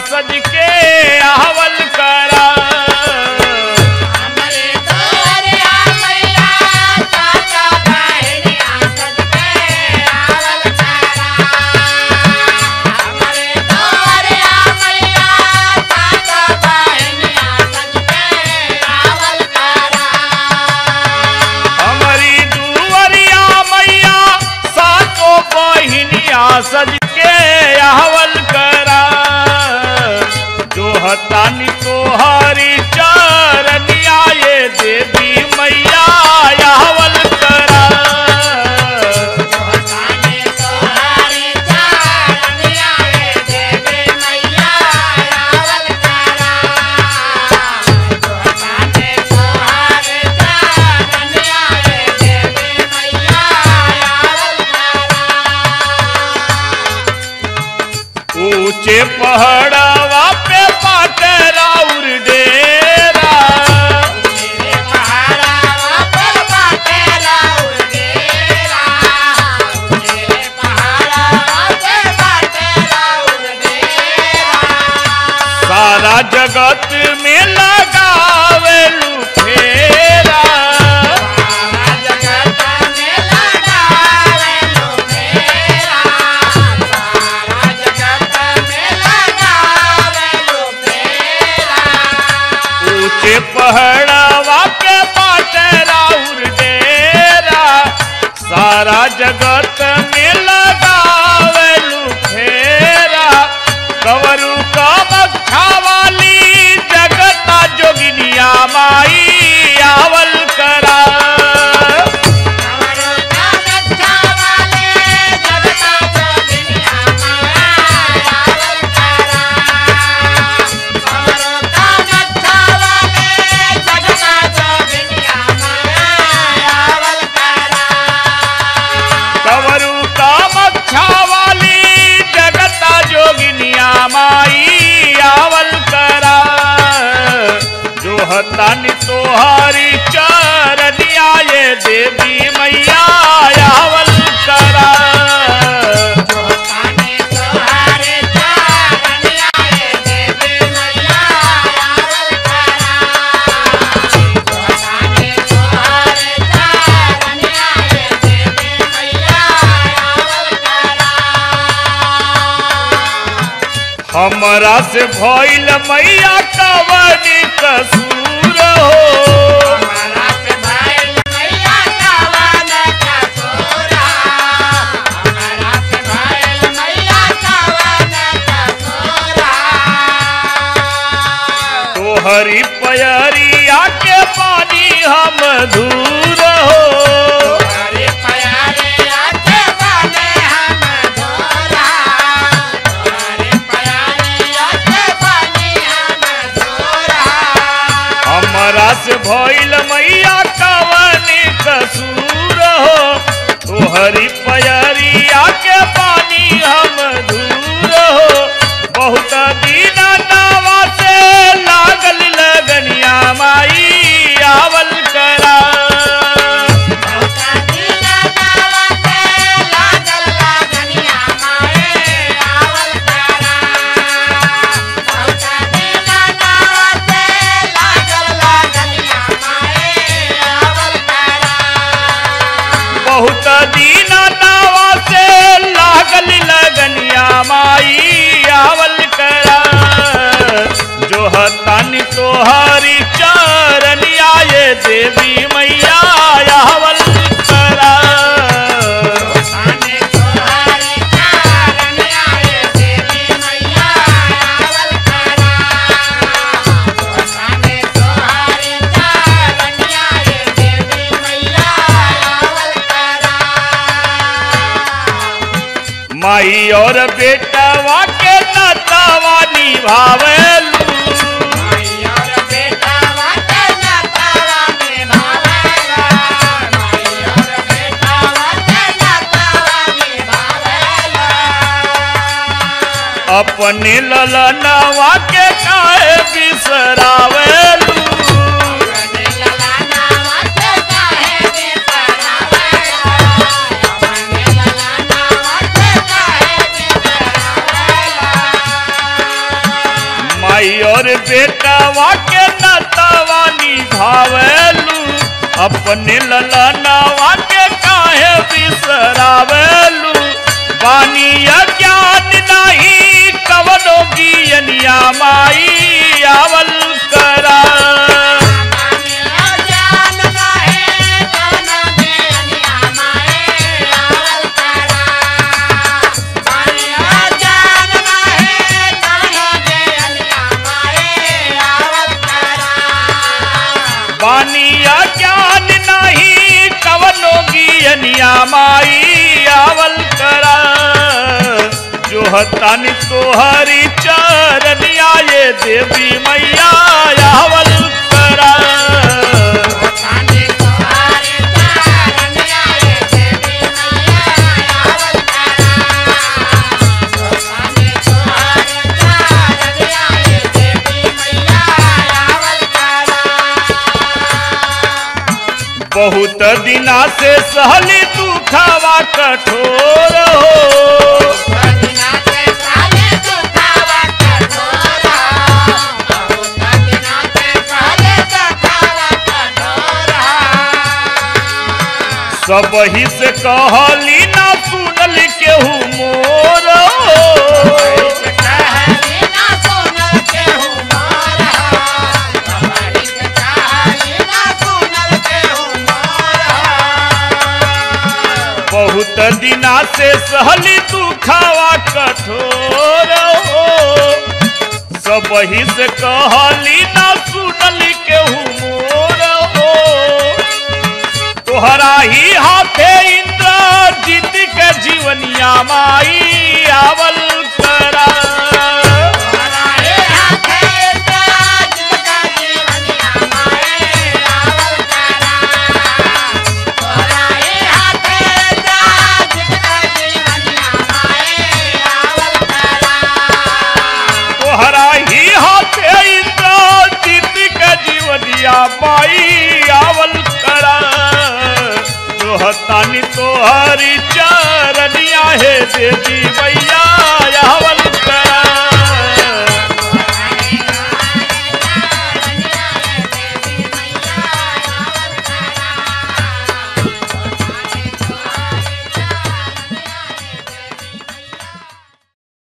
सज के आवल करा हमरे तोरिया मैया चाचा बहनिया सज के आवल करा हमरे तोरिया मैया चाचा बहनिया सज के आवल करा हमारी दुवरिया मैया सातो बहिनिया सज के आवल करा जो हतानी तोहारी चरनिया ये देवी मैया आवल करा जोताने तोहारी चारनिया रे देवी मैया आवल करा जोताने तोहारी चारनिया रे देवी मैया आवल करा ऊंचे पहाड़वा पे पाटरा उर डेरा मेरे पहाड़ा पर बाटे राउर डेरा मेरे पहाड़ा पर बाटे राउर डेरा सारा जगत में लगावे फेरा सारा जगत में लगावे लो फेरा सारा जगत में लगावे लो फेरा ऊंचे पहाड़वा पे पाटरा उर डेरा सारा जगत में लगावे फेरा कवरू का मक्खा वाली जगता जोगिनिया माई आवल करा कमरो का गच्छा वाले जगता जोगिनिया माया आवल करा कमरो का गच्छा वाले जगता जोगिनिया माया आवल करा कवरू का मच्छा वाली जगता जोगिनिया माई आवल करा जो हतानी तोहारी चरनिया ये देवी मैया आवल करा जोताने तोहारे चारनिया रे देवी मैया आवल करा जोताने तोहारे चारनिया रे देवी मैया आवल करा हमरा से भइल मैया कवनी कसूर हो हमारा से भाई मैया कावन का सोरा हमारा से भाई मैया कावन का सोरा तोहरी पयरिया के पानी हम दूर हो हरे प्यारे आके बने हम धोरा हरे प्यारे आके बने हम धोरा हमरा से भइल मैया कवनी कसूर हो तोहरी पयरिया के पानी हम दूर हो बहुत दिन नावा से लागल लगनिया माई आवल करा बहुता दिना नावा से लागल लागनिया माए आवल करा बहुता दिना नावा से लागल लागनिया माए आवल करा बहुत दिन नावा से लागल लगनिया माई आवल करा जो हतानी तोहारी चरनिया ये देवी मैया आवल करा आने तोहारे चारनिया रे देवी मैया आवल करा आने तोहारे चारनिया रे देवी मैया आवल करा माई और बेटवा के नतावा निभावेलू माई और बेटा वाटे नातावा निभावेला माई और बेटा वाटे नातावा निभावेला अपने ललनवा के काहे बिसरावेलू अपने ललाना वाटे काहे बिसरावेला अपने ललाना वाटे काहे बिसरावेला माई और बेटवा के नतवा निभावेलू अपने ललनवा के काहे बिसरावेलू बानी ज्ञान नहीं कवनो गियनिया माई आवल करा बानी ज्ञान नहीं कवनो गियनिया माई आवल करा जो हतानी तोहरी चरनिया ये देवी मैया आवल करा बहुत दिना से सहली तू खावा कठोर हो सब ही से कहली ना सुनल केहू मोर हो बहुत दिना से सहली तू खावा कठोर हो सब ही से कहली ना सुनली केहू मोर हो तोहरा ही हाथे इंद्र जीत के जीवनिया माई आवल करा तोहरा ही हाथे इंद्र जीत के जीवनिया माई आवल करा जो हतानी तोहरी चरनिया हे देवी मैया